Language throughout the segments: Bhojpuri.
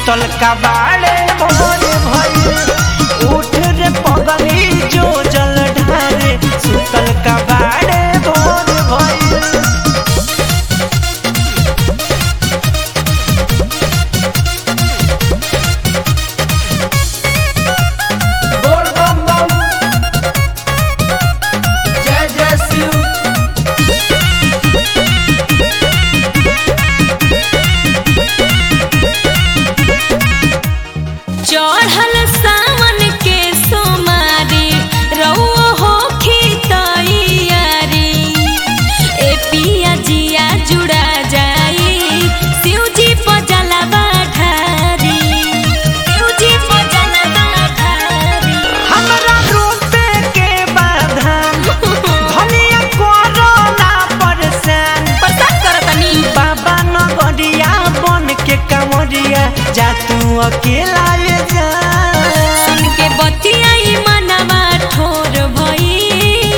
सुतल कबाड़े भोर भइल उठ रे पगली जो जल ढारे सुतल कबाड़े भोर भइल बोल बम बम जय जय शिव चढ़ल सावन के सोमारी रउओ हो खितैयारी ए पिया जिया जुड़ा जाई शिवजी पजलवा ढारी शिवजी पजलवा ढारी हमरा रोपे के बाधान धनिया कोरोना परेशान पसंद करतनी बाबा नगरिया बन के कमरिया जा तू अकेला ये जा सुन के बतियाई मनवा ठोर भई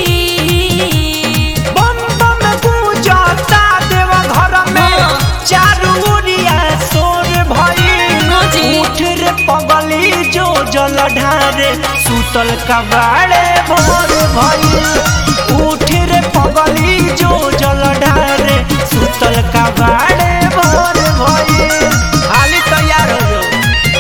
बम बम गूंजता देव घर में हाँ। चारू ओरिया शोर भइल हाँ जी। उठ रे पगली जो जल ढारे सुतल कबाड़े भोर भइल उठ रे पगली जो जल ढारे सुतल कबाड़े भोर भइल हाली तैयार हो जाओ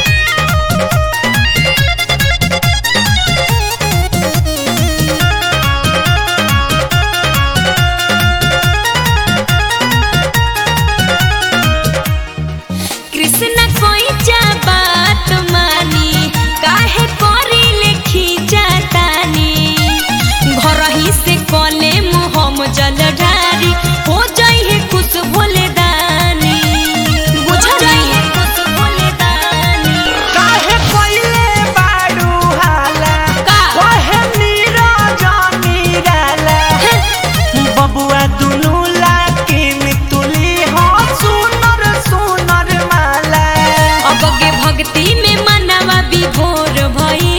कृष्ण कोई जा बात मानी काहे करी लेखी जातानी घर ही से कले मुहम जल ढारी हो जाई है कुछ बोले दानी बुझ जाई है कुछ बोले दानी काहे कइले बारू हाला का? काहे नीरज नीराला बबुआ दुनु लाकिन तुली हो सुनर सुनर माला अब के भक्ति में मनवा विभोर भई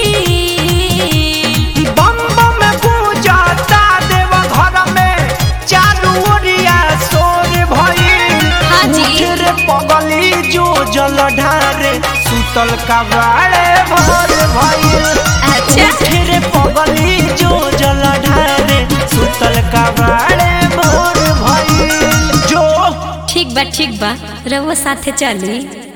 बम बम गूंजता देव घर में चारू ओरिया शोर भइल हाँ जी। उठ रे पगली जो जल ढारे सुतल कबाड़े भोर भइल अच्छा उठ रे पगली जो जल ढारे सुतल कबाड़े भोर भइल जो ठीक बा ठीक बा रउआ साथे चली